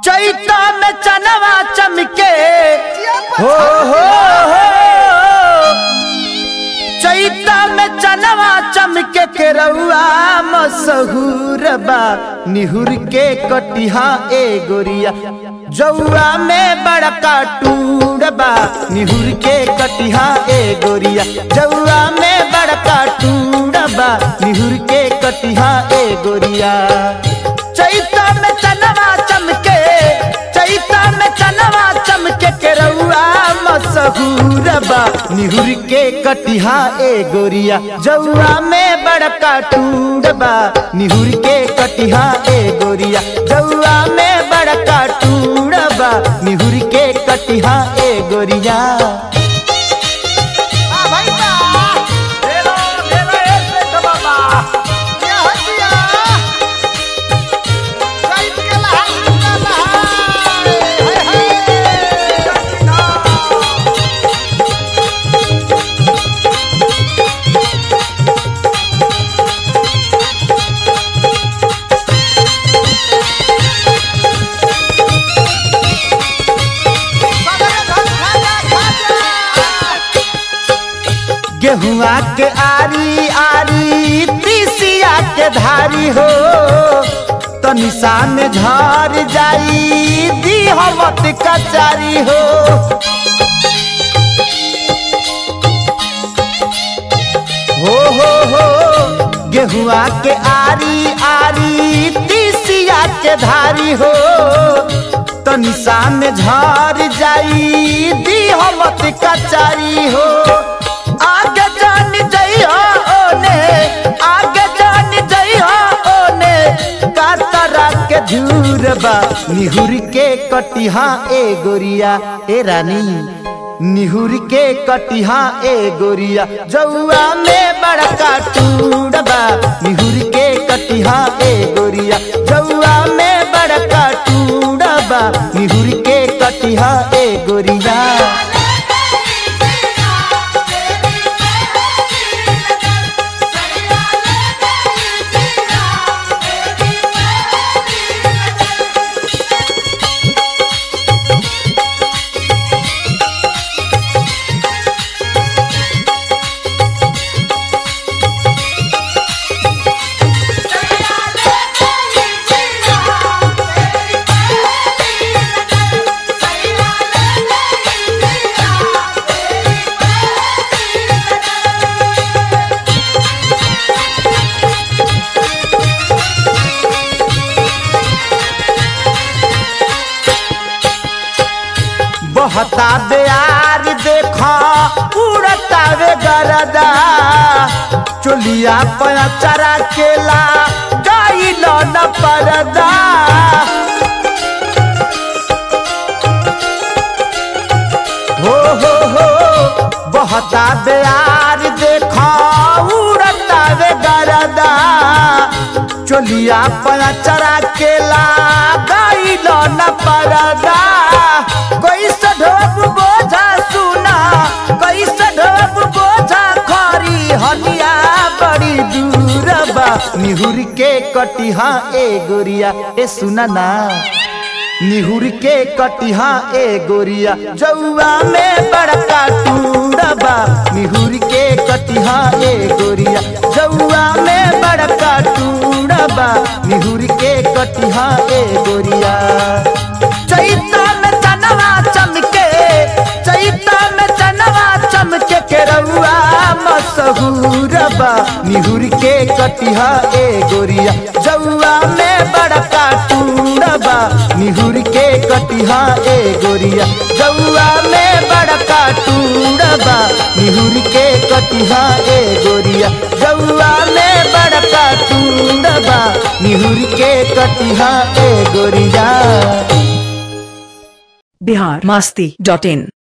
चैता में चनवा चमके हो हो हो चैता में चनवा चमके के रउआ मसहूर बा निहुर के कटिहा ए गोरिया जौआ में बड़का टूर बा निहुर के कटिहा ए गोरिया जौआ में बड़का टूर बा निहुर के कटिहा ए गोरिया चैता में चनवा चमके चैता में चनवा चमके के रउआ मसहूर बा निहुर के कटिहा ए गोरिया जौआ में बड़का टूर बा निहुर के कटिहा ए गोरिया जौआ में बड़का टूर बा निहुर के कटिहा ए गोरिया आ भाई बा क्या हो दिया चैत के लहार का लहार हाय हाय सगरे धन खाजा खाजा गेहुआ के आरी आरी तीसिया के धारी हो तनिषा में झर जाई दिहमत कचारी हो हो हो हो गेहुआ के आरी आरी तीसिया के धारी हो तनिषा में झर जाई दिहमत कचारी हो आगे जान जइहा ओने आगे जान जइहा ओने कातरा के झूर बा निहुर के कटिहा ए गोरिया ए रानी निहुर के कटिहा ए गोरिया जौआ में बड़का टूर बा निहुर के कटिहा ए गोरिया जौआ में बड़का टूर बा निहुर के कटिहा ए गोरिया बहता बेयार देखा उड़ता वे गरदा चोलिया पचरा केला गाई न परदा हो हो हो बहता बेयार देखा उड़ता वे गरदा चोलिया पचरा केला गाई न परदा कैसे ढोप बोझा सुना कैसे ढोप बोझा खरी हनिया बड़ी दूर बा निहुर के कटिहा ए गोरिया ए सुना ना निहुर के कटिहा ए गोरिया जौआ में बड़का टूरबा निहुर के कटिहा ए गोरिया जौआ में बड़का टूरबा निहुर के कटिहा ए गोरिया चैता में चनवा चमके चैता में चनवा चमके के रउआ मसहूर बा निहुर के कटिहा ए गोरिया जौआ में बड़का टूर बा निहुर के कटिहा ए गोरिया जौआ में बड़का टूर बा निहुर के कटिहा ए गोरिया जौआ में बड़का टूर बा निहुर के कटिहा ए गोरिया बिहार मास्ती डॉट इन